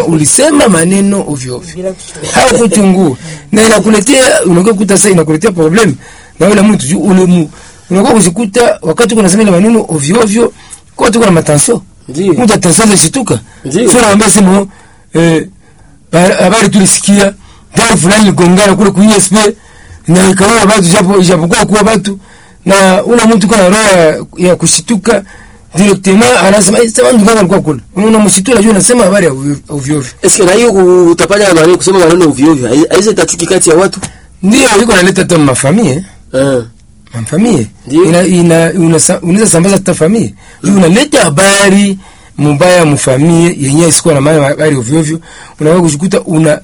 ulisema maneno ovyo ovyo Bila kuchukua. haukuchungua na inakuletea unakuwa kukuta sasa inakuletea problem na yule mtu juu ule mu unakuwa kujikuta wakati uko unasema ile maneno ovyo ovyo kwa tuko na matension Ndio. mtu atension zishituka Ndio. sio naambia sema eh ba- habari tulisikia gari fulani ligongana kule ku ISP na ikawa watu japo ijapokuwa kuwa watu na ule mtu kana roho ya, ya kushituka directement anasema eh sasa ndio alikuwa kule unamshitua unajua unasema habari ya ovyo ovyo Eske na hiyo utapanya maneno kusema maneno ovyo ovyo. Haiwezi tachuki kati ya watu. ndio iko naleta hata mafamie Eh. mafamie Ndio. ina ina unasa- unaweza sambaza hata famie mm. unaleta habari mubaya mfamie yenyewe isikuwa na maana habari ovyo ovyo unaweza kujikuta una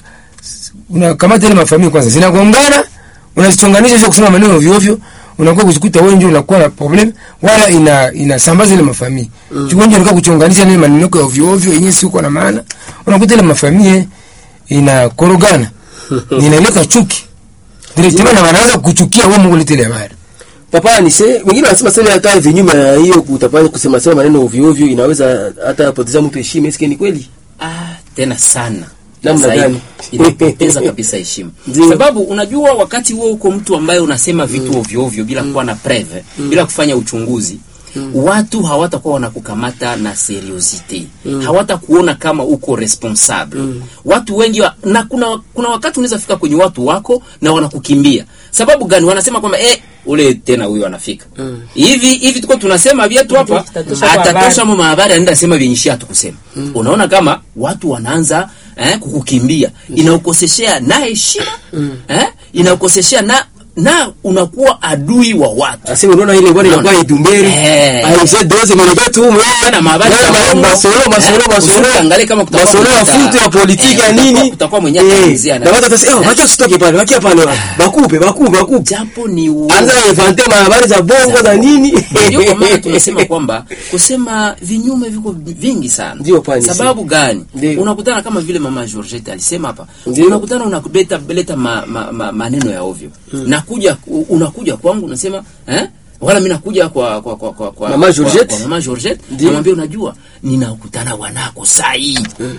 una kamata ile mafamie kwanza zinagongana unazichonganisha sio kusema maneno ovyo ovyo unakuwa kujikuta wewe ndio unakuwa na problem wala ina inasambaza ile mafamie mm. chukua ndio unakuwa kuchonganisha ile maneno yako ya ovyo ovyo yenyewe sio na maana unakuta ile mafamie inakorogana inaleta chuki directement na wanaanza kuchukia wewe Mungu ile habari Papa ni se wengine wanasema sema hata vinyume ya hiyo kutapanya kusema sema maneno ovyo ovyo inaweza hata poteza mtu heshima. Eske ni kweli? Ah, tena sana Namna Zaidi, gani? inapoteza kabisa heshima Ndio. sababu unajua wakati huo uko mtu ambaye unasema vitu ovyo ovyo bila kuwa na preve bila kufanya uchunguzi watu hawatakuwa wanakukamata na seriosite hawatakuona kama uko responsable watu wengi wa, na kuna, kuna wakati unaweza fika kwenye watu wako na wanakukimbia sababu gani wanasema kwamba eh, ule tena huyo anafika hivi hivi tuko tunasema vyetu hapa Atatosha kwa atatosha habari. mo mahabari anaenda sema vyenye tukusema unaona kama watu wanaanza eh, kukukimbia inaukoseshea na heshima eh, inaukoseshea na na unakuwa adui wa watu Asi unaona ile bwana inakuwa idumberi. Eh. Aise doze mwenye tu mwe. Tena mahabari Yale za ma- uongo. Masolo masolo Eh, masolo. usiangalie kama kutakuwa Masolo ya kuta- futu ya politiki eh, ya kutakuwa- nini? kutakuwa mwenye ataulizia na- Na watu watasema, "Oh, wacha usitoke pale, wacha pale." Bakupe, bakupe, bakupe. japo ni uongo. Anza invente mahabari za bongo za nini? ndio kwa maana tunasema kwamba kusema vinyume viko vingi sana Ndio, pani, sababu gani Ndio. unakutana kama vile mama Georgette alisema hapa Ndio. unakutana unakubeta beleta ma, ma, ma, maneno ya ovyo nakuja u- unakuja kwangu unasema eh wala mimi nakuja kwa kwa kwa kwa, kwa Mama Georgette. kwa, kwa mama Georgette Ndio. namwambia unajua ninakutana wanako saa hii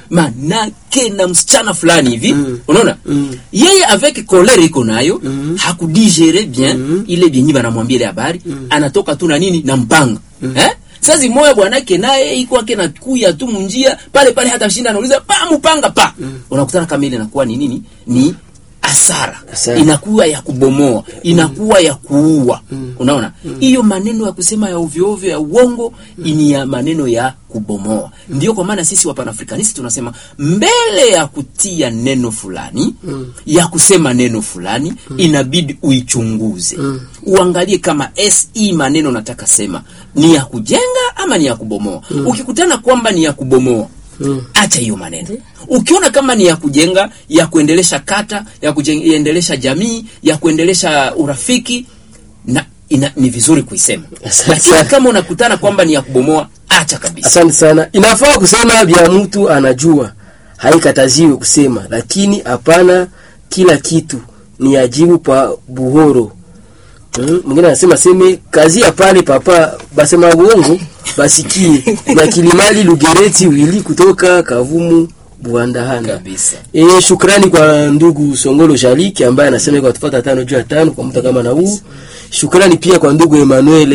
manake na msichana fulani hivi unaona yeye avec colère iko nayo hakudigere bien ile vyenye banamwambia ile habari anatoka tu na nini na mpanga eh sasa moya bwanake naye iko ake na kuya tu munjia pale pale hata shinda anauliza pa mpanga pa unakutana kama ile inakuwa ni nini ni asara Hasara. inakuwa ya kubomoa inakuwa ya kuua unaona hiyo maneno ya kusema ya ovyo ovyo ya uongo ni ya maneno ya kubomoa ndio kwa maana sisi wapanafrikanisi tunasema mbele ya kutia neno fulani ya kusema neno fulani inabidi uichunguze uangalie kama se maneno nataka sema ni ya kujenga ama ni ya kubomoa ukikutana kwamba ni ya kubomoa acha hiyo maneno ukiona kama ni ya kujenga ya kuendelesha kata ya kuendelesha jamii ya kuendelesha urafiki na ina, ni vizuri kuisema Asante lakini sana. kama unakutana kwamba ni ya kubomoa acha kabisa Asante sana. Inafaa kusema vya mtu anajua, haikataziwi kusema, lakini hapana kila kitu ni ajibu pa buhoro. Mm, Mwingine anasema seme kazi ya pale papa basema uongo basikie na Kilimali Lugereti wili kutoka Kavumu Buandahana. kabisa E, shukrani kwa ndugu Songolo Jaliki ambaye anasema kwa tufata tano juu ya tano kwa mtu kama na huu. Shukrani pia kwa ndugu Emmanuel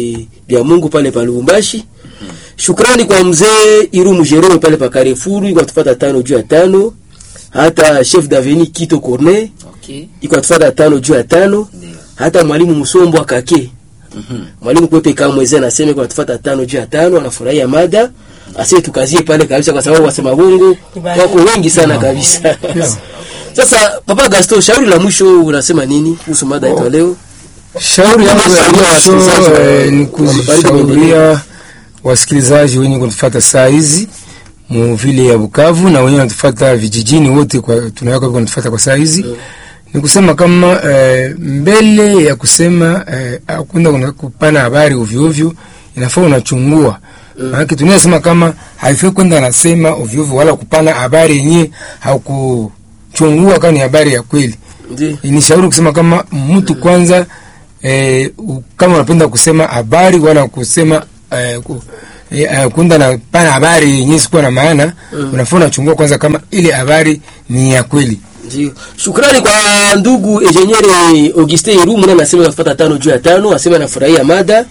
bya Mungu pale pa Lubumbashi. Shukrani kwa mzee Irumu Jerome pale pa Carrefour kwa tufata tano juu ya tano. Hata chef d'avenue Kito Corne okay iko tufata tano juu ya tano. ndio Hata mwalimu Musombo akake mhm mwalimu kwepe kama mwezi anasema kwa tufata tano juu ya tano anafurahia mada. Asiye tukazie pale kabisa kwa sababu wasema bongo wako wengi sana kabisa. Sasa Papa Gaston, shauri la mwisho unasema nini kuhusu mada yetu ya leo? Shauri yangu ya Shauri ya mwisho wasikilizaji wa- eh, ni wa Magharibi kushauria wasikilizaji wenye kutufuata saa hizi mu vile ya Bukavu na wenye wanatufuata vijijini wote kwa tunaweka kwa kutufuata kwa saa hizi ni kusema kama eh, mbele ya kusema eh, hakuna kuna kupana habari ovyo ovyo, inafaa unachungua maana tunasema kama haifai kwenda nasema ovyo ovyo wala kupana habari yenyewe haukuchungua kama ni habari ya kweli Ndio. ni shauri kusema kama mtu kwanza eh, u- kama unapenda kusema habari wala kusema eh, ku, e, uh, kunda na pana habari yenyewe sikuwa na maana unafaa unachungua kwanza kama ile habari ni ya kweli Ndio. Shukrani kwa ndugu engineer Augustin Irumu na anasema kufuata tano juu ya tano, anasema anafurahia mada.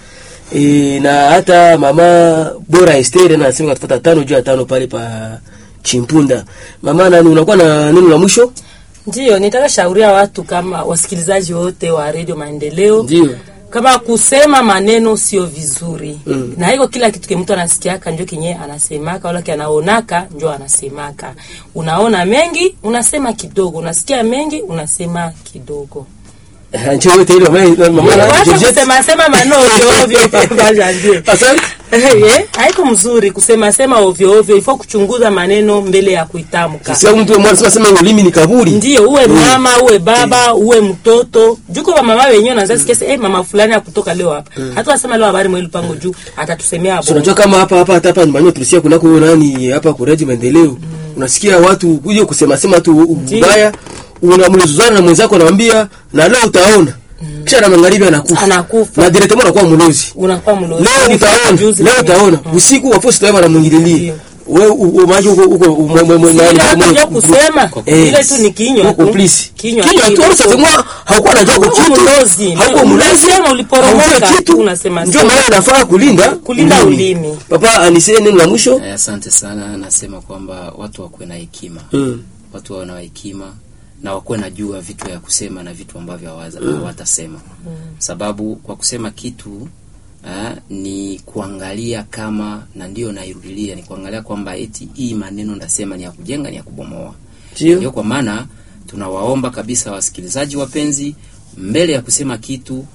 E, na hata mama Bora Esther na anasema kufuata tano juu ya tano pale pa Chimpunda. Mama nani unakuwa na neno la mwisho? Ndiyo, nitaka shauria watu kama wasikilizaji wote wa Radio Maendeleo Ndio. kama kusema maneno sio vizuri Mm. na hiko kila kitu ke mtu anasikiaka njo kenye anasemaka wala anaonaka njo anasemaka. Unaona mengi unasema kidogo, unasikia mengi unasema kidogo. Ndio wote ile mama mama Wacha Georgette. kusema sema maneno ovyo ovyo papa Janvier. Asante. Eh, haiko mzuri kusema sema ovyo ovyo, ifo kuchunguza maneno mbele ya kuitamka. Sio mtu mmoja anasema sema ulimi ni kaburi. Ndio uwe mama uwe baba uwe mtoto juko wa mama wenyewe naanza sikia eh mama fulani akutoka leo hapa hata wasema leo habari mweli pango juu atatusemea So, hapo unajua kama hapa hapa hata hapa nyumbani tulisikia kunako huyo nani hapa kureji maendeleo. Unasikia watu kuja kusema sema tu ubaya, unamlizuzana na mwenzako anamwambia na leo utaona. Kisha na magharibi anakufa. Anakufa. Na directement anakuwa mlozi. unakuwa mlozi Leo utaona, Juzi leo lakini- utaona. Usiku wa posta wewe anamwingililia. Ndio. Wewe umaji uko uko mwe mwe Ile hata ndio kusema Eh, ile tu ni kinywa uko tu. please. kinywa Kinywa tu sasa sema haukuwa unajua Haukuwa kitu. mlozi. Haukuwa mlozi. Unasema uliporomoka, Haujui kitu. unasema Ndio sema. maana inafaa kulinda Kulinda ulimi. Papa anisee neno la mwisho. Eh, asante sana nasema kwamba watu wakuwe na hekima Mm. watu wawe na hekima na wakuwe na jua vitu ya kusema na vitu ambavyo hawaza- hawatasema sababu kwa kusema kitu eh, ni kuangalia kama na ndio nairudilia ni kuangalia kwamba eti hii maneno ndasema ni ya kujenga ni ya kubomoa Ndio. ndio kwa maana tunawaomba kabisa wasikilizaji wapenzi mbele ya kusema kitu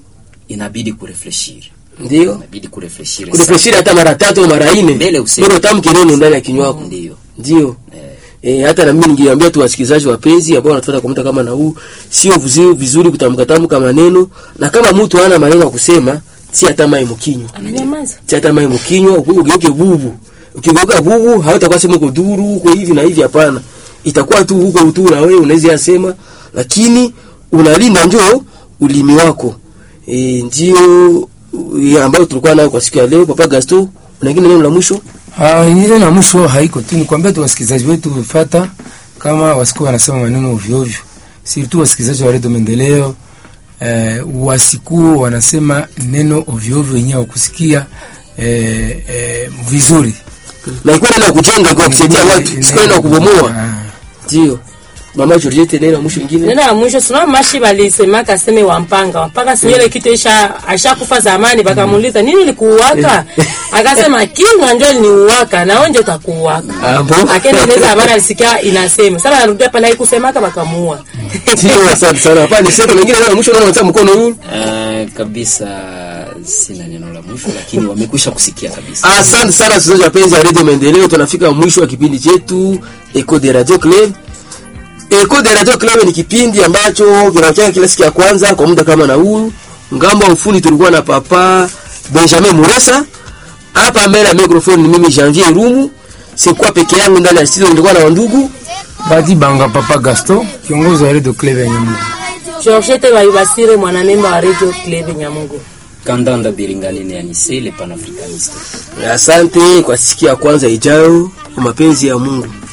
inabidi kurefleshiri Ndio. inabidi kurefleshiri Kurefreshiri hata mara tatu au mara nne. Mbele useme. Bora utamke neno ndani ya kinywa chako. ndio Ndio. eh, Eh, hata na mimi ningeambia tu wasikilizaji wapenzi ambao wanatufuata kwa muda kama na huu, sio vizuri vizuri kutamka tamka maneno na kama mtu hana maneno ya kusema, si hata mai mkinywa. ananyamaza Si hata mai mkinywa, ugeuke bubu. Ukigeuka bubu, hautakuwa sema uko duru, uko hivi na hivi hapana. Itakuwa tu huko tu na wewe unaweza yasema, lakini unalinda njoo ulimi wako. Eh, ndio ya ambayo tulikuwa nayo kwa siku ya leo. Papa Gaston, una kingine neno la mwisho? Ah, ile na mwisho haiko tu, nikwambia tu wasikilizaji wetu fata kama wasikuwa wanasema maneno ovyo ovyo, si tu wasikilizaji wa redio Maendeleo eh, wasikuwa wanasema neno ovyo ovyo yenyewe wakusikia eh, eh, vizuri Na ikuwa neno ya kujenga kwa kusaidia watu, sio neno ya kubomoa. Ah. Ndio. Mama Georgette neno la mwisho lingine? neno ya mwisho sina mashi balisemaka seme wampanga wampanga sinyele kitu isha ashakufa zamani bakamuuliza nini likuuwaka akasema kinywa ndio liniuwaka na wewe ndio utakuuwaka Ah, bon? akendeleza habari alisikia inasema sasa anarudia pale haikusemaka bakamuua Ndio, asante sana. Hapa ni sema lingine neno la mwisho naona unataka mkono huu. Eh, kabisa sina neno la mwisho lakini wamekwisha kusikia kabisa Asante sana wasikilizaji wapenzi wa Radio Maendeleo, tunafika mwisho wa kipindi chetu Eco de Radio Club. Eco de Radio Club ni kipindi ambacho kinatokea kila siku ya kwanza kwa muda kama na huu. Ngambo wa ufundi tulikuwa na papa Benjamin Muresa. Hapa mbele ya microphone ni mimi Janvier Rumu. Sikuwa peke yangu ndani ya studio, nilikuwa na wandugu. Badi Banga Papa Gaston, kiongozi wa redio Club ya Nyamugo. Georgette Bayibasire mwanamemba wa Radio Club Nyamugo kandanda biringanine ya nise le panafricaniste Asante kwa siku ya kwanza ijayo, kwa mapenzi ya Mungu.